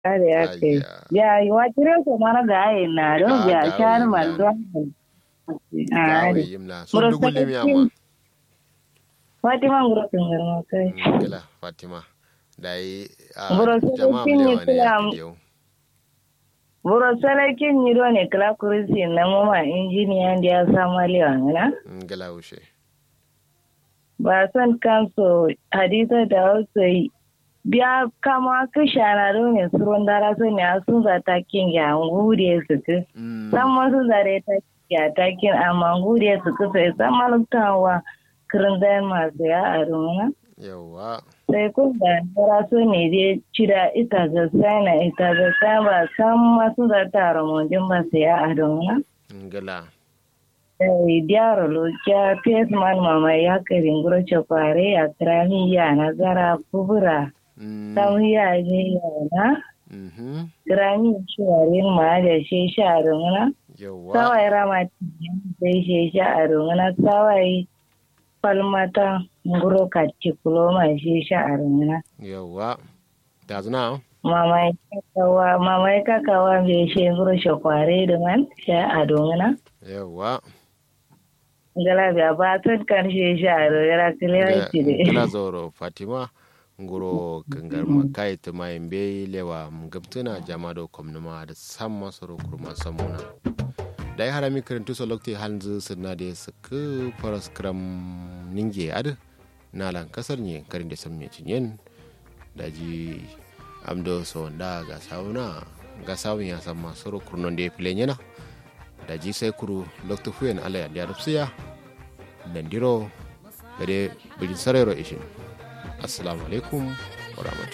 Kare ya ce, ya yi wa kire ko mana ga ayi na don ya shar mal don. gawe yimla so dugulle mi amma Fatima nguro tungar kai. gila fatima dai a Buro sai jama'a kin mu yi lewa ne kila- ya yau Buro salakin yi do ne kala kurisi na mama injiniya da ya samu lewa ngana. gila ushe Ba son kanso hadisa da wasu yi. Biya kama ka shana do ne surun dara so ne a sun za ta kin ya ngure su ku. San masu zare ta ya ta kin amma ngure su ku sai san maluktawa kirin zai masu ya a rumuna. yawa sai kun da yara so ne dai cira ita ga sana ita ga sana ba san masu da tara mojin ba sai a adona gila sai diaro lo kya pes man mama ya karin guro chokware ya krami ya nazara kubura tam ya je ya na mhm krami shuwarin ma da she sharuna yawa sawai rama sai she sharuna sawai falmata nguro katti kuloma she sharuna yawa da zuna mama ya kakawa mama ya kakawa bai she nguro shokware da man sha a domina yawa ngala biya ba tun kan she sha a rogara kiliya ci de gila zoro fatima nguro kangar makai ta mai be lewa mgamtuna jamado komnuma da samma soro kurma samuna da ya harami karantu so lokti hanzu sirna da suka faras kram ninge ad nalan kasar ne karin da samme cinyen da ji amdo so da ga sauna ga sawun ya samma soro kurnon da ya filen yana da ji sai kuru lokti fuyen ala ya da rufsiya dandiro da dai bilin sarero ishin assalamu alaikum wa rahmatullahi